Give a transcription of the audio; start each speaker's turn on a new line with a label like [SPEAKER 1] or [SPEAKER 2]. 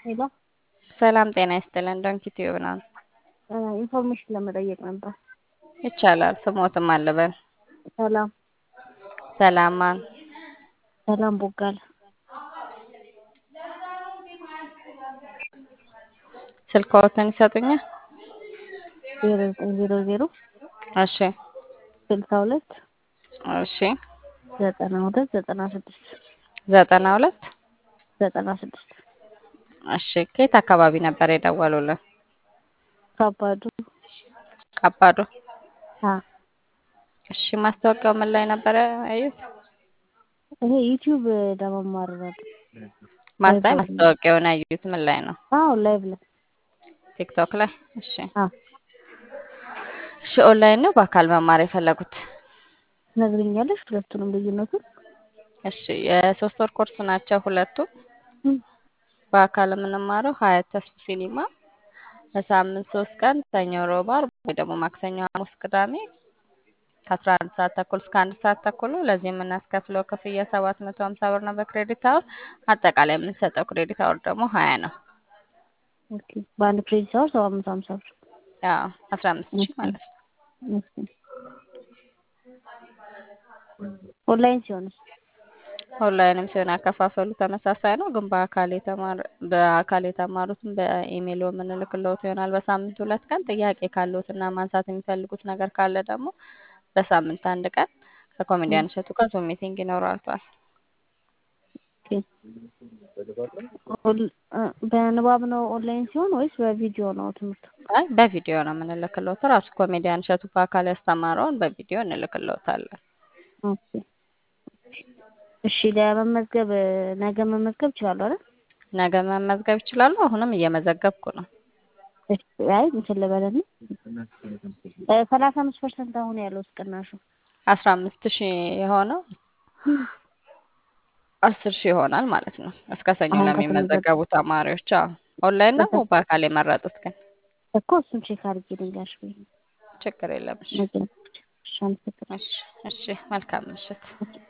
[SPEAKER 1] ሄሎ
[SPEAKER 2] ሰላም ጤና ይስጥልን። ዶንኪ ቲዩብ ነው።
[SPEAKER 1] ኢንፎርሜሽን ለመጠየቅ ነበር።
[SPEAKER 2] ይቻላል። ስሞትም አለበን
[SPEAKER 1] ሰላም
[SPEAKER 2] ሰላም ማን?
[SPEAKER 1] ሰላም ቦጋለ
[SPEAKER 2] ስልክዎትን ይሰጡኛል?
[SPEAKER 1] ዜሮ ዘጠኝ ዜሮ ዜሮ
[SPEAKER 2] እሺ
[SPEAKER 1] ስልሳ ሁለት
[SPEAKER 2] እሺ
[SPEAKER 1] ዘጠና ሁለት ዘጠና ስድስት
[SPEAKER 2] ዘጠና ሁለት
[SPEAKER 1] ዘጠና ስድስት
[SPEAKER 2] እሺ ከየት አካባቢ ነበር የደወሉልን?
[SPEAKER 1] ከባዱ
[SPEAKER 2] ካባዶ።
[SPEAKER 1] አ
[SPEAKER 2] እሺ ማስታወቂያው ምን ላይ ነበር ያዩት?
[SPEAKER 1] ይሄ ዩቲዩብ ለመማር ነበር።
[SPEAKER 2] ማስታይ ማስታወቂያውን ያዩት ምን ላይ ነው?
[SPEAKER 1] አዎ ላይቭ ላይ
[SPEAKER 2] ቲክቶክ ላይ። እሺ
[SPEAKER 1] አ
[SPEAKER 2] እሺ ኦንላይን ነው በአካል መማር የፈለጉት?
[SPEAKER 1] ትነግሪኛለሽ ሁለቱንም ልዩነቱን?
[SPEAKER 2] እሺ የሶስት ወር ኮርስ ናቸው ሁለቱም።
[SPEAKER 1] እም፣
[SPEAKER 2] በአካል የምንማረው ሀያት ተስፉ ሲኒማ በሳምንት ሶስት ቀን ሰኞ፣ ሮብ፣ ዓርብ ወይ ደግሞ ማክሰኞ፣ ሐሙስ፣ ቅዳሜ ከአስራ አንድ ሰዓት ተኩል እስከ አንድ ሰዓት ተኩል ነው። ለዚህ የምናስከፍለው ክፍያ ሰባት መቶ ሀምሳ ብር ነው በክሬዲት አወር። አጠቃላይ የምንሰጠው ክሬዲት አወር ደግሞ ሀያ ነው።
[SPEAKER 1] ኦኬ በአንድ ክሬዲት አወር ሰባት መቶ ሀምሳ ብር።
[SPEAKER 2] ያው አስራ አምስት ሺህ ማለት ነው።
[SPEAKER 1] ኦኬ ኦንላይን ሲሆንስ?
[SPEAKER 2] ኦንላይንም ሲሆን ያከፋፈሉ ተመሳሳይ ነው፣ ግን በአካል የተማር በአካል የተማሩትን በኢሜይል የምንልክልዎት ይሆናል በሳምንት ሁለት ቀን። ጥያቄ ካለዎት እና ማንሳት የሚፈልጉት ነገር ካለ ደግሞ በሳምንት አንድ ቀን ከኮሜዲያን እሸቱ ጋር ዙም ሚቲንግ ይኖራቸዋል።
[SPEAKER 1] ኦኬ ኦል- እ፣ በንባብ ነው ኦንላይን ሲሆን ወይስ በቪዲዮ ነው ትምህርቱ?
[SPEAKER 2] አይ በቪዲዮ ነው የምንልክልዎት። ራሱ ኮሜዲያን እሸቱ በአካል ያስተማረውን በቪዲዮ እንልክልዎታለን።
[SPEAKER 1] ኦኬ እሺ ለመመዝገብ ነገ መመዝገብ እችላለሁ አይደል?
[SPEAKER 2] ነገ መመዝገብ ይችላሉ። አሁንም እየመዘገብኩ ነው።
[SPEAKER 1] እሺ አይ እንትን ልበልና እ፣ ሰላሳ አምስት ፐርሰንት አሁን ያለው ቅናሹ
[SPEAKER 2] አስራ አምስት ሺህ የሆነው አስር ሺህ ይሆናል ማለት ነው። እስከ ሰኞ
[SPEAKER 1] አሁን
[SPEAKER 2] ለሚመዘገቡ ተማሪዎች። አዎ ኦንላይን ነው በአካል የመረጡት ግን
[SPEAKER 1] እኮ እሱን ቼክ አድርጌ ልንገርሽ ብዬሽ ነው።
[SPEAKER 2] ችግር የለም። እሺ
[SPEAKER 1] ነገ እሺ አመሰግናለሁ።
[SPEAKER 2] እሺ እሺ መልካም ምሽት።